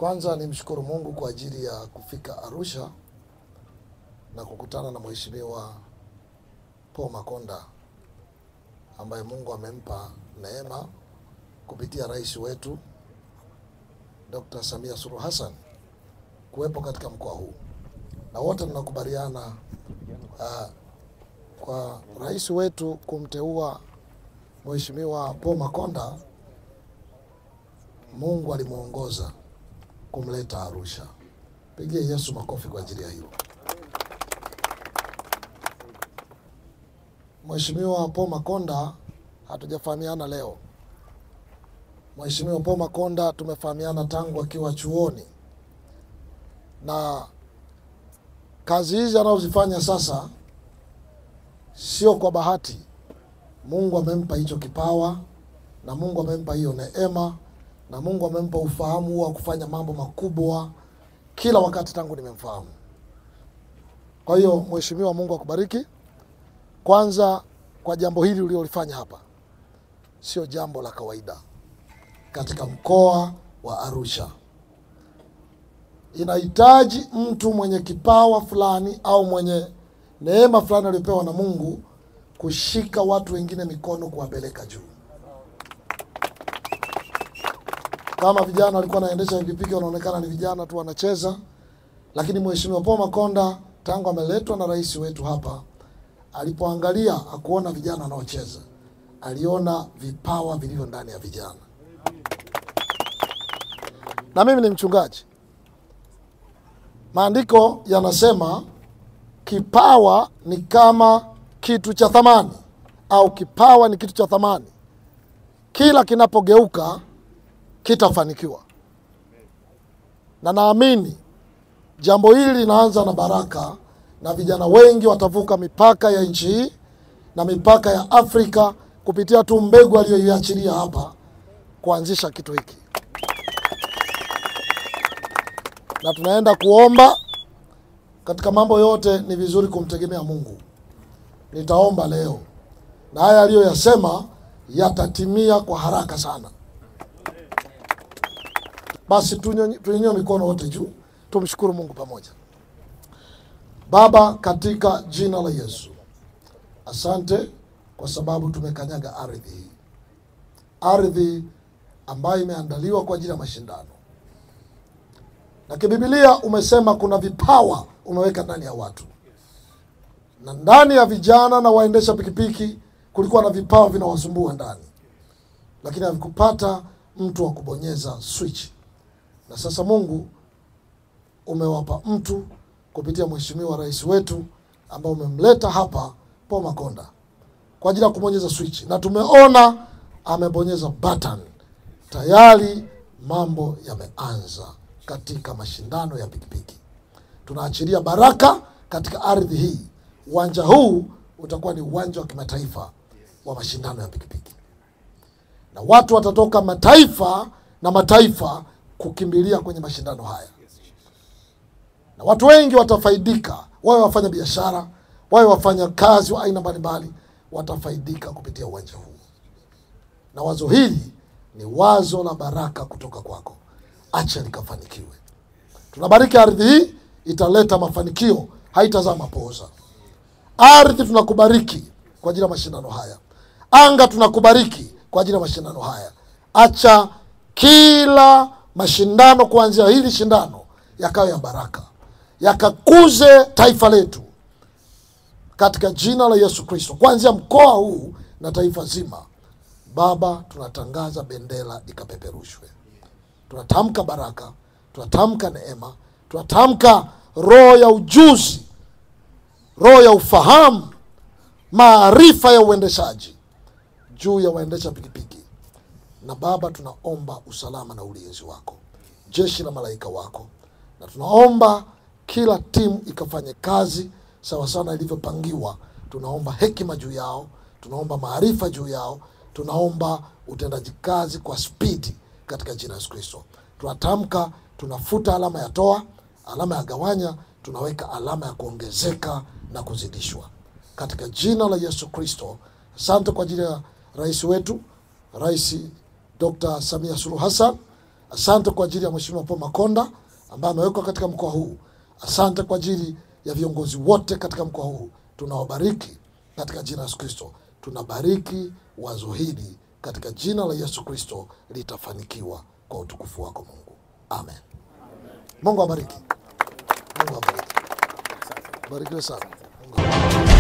Kwanza nimshukuru Mungu kwa ajili ya kufika Arusha na kukutana na Mheshimiwa Paul Makonda ambaye Mungu amempa neema kupitia rais wetu Dr. Samia Suluhu Hassan kuwepo katika mkoa huu, na wote tunakubaliana uh, kwa rais wetu kumteua Mheshimiwa Paul Makonda, Mungu alimwongoza kumleta Arusha. Pigie Yesu makofi kwa ajili ya hilo. Mheshimiwa Paul Makonda hatujafahamiana leo. Mheshimiwa Paul Makonda tumefahamiana tangu akiwa chuoni, na kazi hizi anazozifanya sasa sio kwa bahati. Mungu amempa hicho kipawa na Mungu amempa hiyo neema na Mungu amempa ufahamu wa kufanya mambo makubwa kila wakati tangu nimemfahamu. Kwa hiyo Mheshimiwa, Mungu akubariki. Kwanza kwa jambo hili uliolifanya hapa, sio jambo la kawaida katika mkoa wa Arusha. Inahitaji mtu mwenye kipawa fulani au mwenye neema fulani aliyopewa na Mungu kushika watu wengine mikono kuwapeleka juu. Kama vijana walikuwa wanaendesha pikipiki, wanaonekana ni vijana tu wanacheza, lakini Mheshimiwa Paul Makonda tangu ameletwa na rais wetu hapa, alipoangalia akuona vijana wanaocheza, aliona vipawa vilivyo ndani ya vijana. Na mimi ni mchungaji, maandiko yanasema kipawa ni kama kitu cha thamani, au kipawa ni kitu cha thamani, kila kinapogeuka kitafanikiwa. Na naamini jambo hili linaanza na baraka, na vijana wengi watavuka mipaka ya nchi hii na mipaka ya Afrika kupitia tu mbegu aliyoiachilia hapa kuanzisha kitu hiki, na tunaenda kuomba. Katika mambo yote ni vizuri kumtegemea Mungu. Nitaomba leo na haya aliyoyasema yatatimia kwa haraka sana. Basi tunyanyue mikono wote juu, tumshukuru Mungu pamoja. Baba, katika jina la Yesu, asante kwa sababu tumekanyaga ardhi hii, ardhi ambayo imeandaliwa kwa ajili ya mashindano, na kibibilia umesema kuna vipawa umeweka ndani ya watu, na ndani ya vijana na waendesha pikipiki kulikuwa na vipawa vinawasumbua ndani, lakini havikupata mtu wa kubonyeza switch na sasa Mungu umewapa mtu kupitia mheshimiwa rais wetu ambao umemleta hapa Paul Makonda kwa ajili ya kubonyeza switch, na tumeona amebonyeza button tayari, mambo yameanza katika mashindano ya pikipiki. Tunaachilia baraka katika ardhi hii. Uwanja huu utakuwa ni uwanja wa kimataifa wa mashindano ya pikipiki, na watu watatoka mataifa na mataifa kukimbilia kwenye mashindano haya, na watu wengi watafaidika, wawe wafanya biashara, wawe wafanya kazi wa aina mbalimbali, watafaidika kupitia uwanja huu. Na wazo hili ni wazo la baraka kutoka kwako, acha likafanikiwe. Tunabariki ardhi hii, italeta mafanikio, haitazaa mapoza. Ardhi tunakubariki kwa ajili ya mashindano haya, anga tunakubariki kwa ajili ya mashindano haya. Acha kila mashindano kuanzia hili shindano yakawa ya baraka, yakakuze taifa letu katika jina la Yesu Kristo, kuanzia mkoa huu na taifa zima. Baba, tunatangaza bendera ikapeperushwe, tunatamka baraka, tunatamka neema, tunatamka roho ya ujuzi, roho ya ufahamu, maarifa ya uendeshaji juu ya waendesha pikipiki na Baba, tunaomba usalama na ulinzi wako, jeshi la malaika wako, na tunaomba kila timu ikafanye kazi sawa sana ilivyopangiwa. Tunaomba hekima juu yao, tunaomba maarifa juu yao, tunaomba utendaji kazi kwa spidi katika jina la Yesu Kristo. Tunatamka, tunafuta alama ya toa, alama ya gawanya, tunaweka alama ya kuongezeka na kuzidishwa katika jina la Yesu Kristo. Asante kwa ajili ya rais wetu, Rais Dr. Samia Suluhu Hassan Asante kwa ajili ya Mheshimiwa Paul Makonda ambaye amewekwa katika mkoa huu. Asante kwa ajili ya viongozi wote katika mkoa huu, tunawabariki katika jina la Yesu Kristo. Tunabariki wazo hili katika jina la Yesu Kristo, litafanikiwa kwa utukufu wako Mungu, amen. Mungu awabariki, Mungu awabariki, barikiwe sana. Mungu awabariki.